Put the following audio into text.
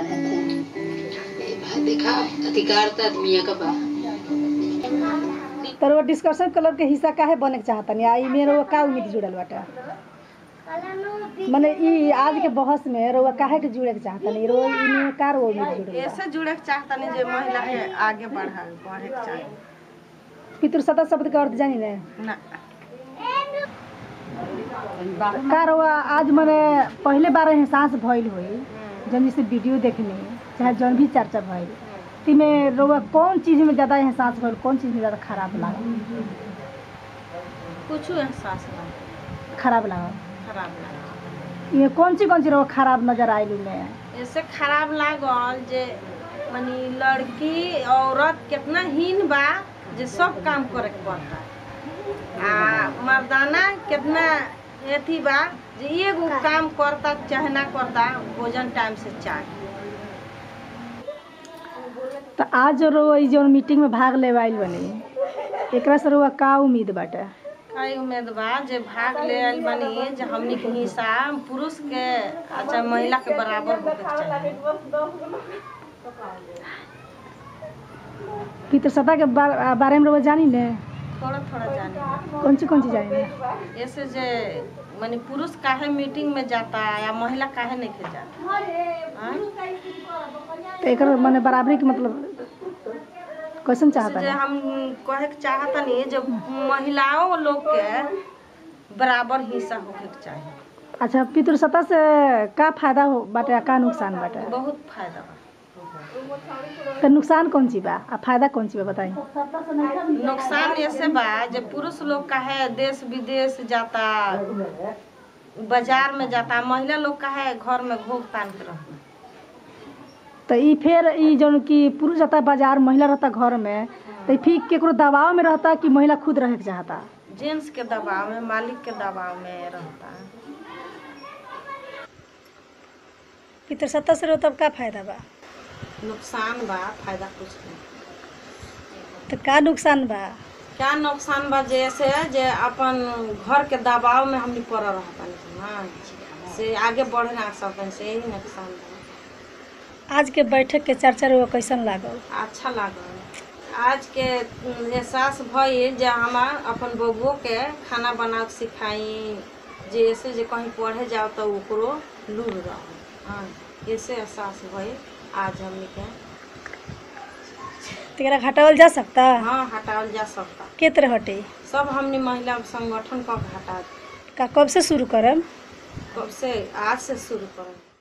जाने ए भाई देखा अधिकारता आदमी का बा तर वो डिस्कशन क्लब के हिस्सा काहे बने के चाहतनी आ इमे रउआ का उम्मीद जुड़ल बाटे मने ई आज के बहस में रउआ काहे के जुड़े के चाहतनी रउआ इमे का रउआ उम्मीद जुड़ल बा ऐसे जुड़े के चाहतनी जे महिला के आगे बढ़ा बढ़े के चाही पितृसत्ता शब्द के अर्थ जानी ने ना का रउआ आज मने पहले बार एहसास भइल होई जब जैसे वीडियो देखने चाहे जौन भी चर्चा भइल तिमे रउआ कौन चीज में ज्यादा एहसास भइल कौन चीज में ज्यादा खराब लागल कुछ एहसास ना खराब लागल खराब लगा ये कौन सी कौन सी रउआ खराब नजर आइल में ऐसे खराब लागल जे मनी लड़की औरत कितना हीन बा जे सब काम करे के पड़ता आ मर्दाना कितना एथी बा जे एगो काम करता चाहे ना करता भोजन टाइम से चाहे तो आज रउआ ई जौन मीटिंग में भाग ले आइल बनी एकरा से रउआ का उम्मीद बाटे कई उम्मीद बा जे भाग ले आइल बनी जे हमनी के हिस्सा पुरुष के अच्छा महिला के बराबर होके के चाहिए पितृसत्ता के बा- बारे में रउआ जानी ने थोड़ा थोड़ा जाने कौन सी कौन सी जानी ने ऐसे जे माने पुरुष काहे मीटिंग में जाता या महिला काहे नहीं के जाता हाँ? तो एकर माने बराबरी के मतलब कैसन चाहता जे है हम कहे के चाहतनी जे महिलाओं लोग के बराबर हिस्सा होके के चाहिए अच्छा पितृसत्ता से का फायदा हो बाटे आ का नुकसान बाटे बहुत फायदा बा तो नुकसान कौन सी बा आ फायदा कौन सी बा बताई नुकसान ऐसे बा जे पुरुष लोग काहे देश विदेश जाता बाजार में जाता महिला लोग काहे घर में घोग तान के रहता तो ई फिर ई जौन कि पुरुष रहता बाजार महिला रहता घर में तो ई फिर केकरो दबाव में रहता कि महिला खुद रहे के चाहता जेंट्स के दबाव में मालिक के दबाव में रहता पितृसत्ता से तब का फायदा बा नुकसान बा फायदा कुछ नहीं तो का नुकसान बा क्या नुकसान बा जैसे जे अपन घर के दबाव में हमनी पड़ रहता ना से आगे बढ़ ना सकते से यही नुकसान बा आज के बैठक के चर्चा रउआ कैसन लागल अच्छा लागल आज के एहसास भइल जे हमार अपन बबुओ के खाना बना के सिखाई जे ऐसे जे कहीं पढ़े जाओ तो ओकरो लूर रह हाँ ऐसे एहसास भइल आज हमनी के तेरा घटावल जा सकता हाँ हटावल जा सकता के तरह हटे सब हमनी महिला संगठन का हटा का कब से शुरू करम कब से आज से शुरू करें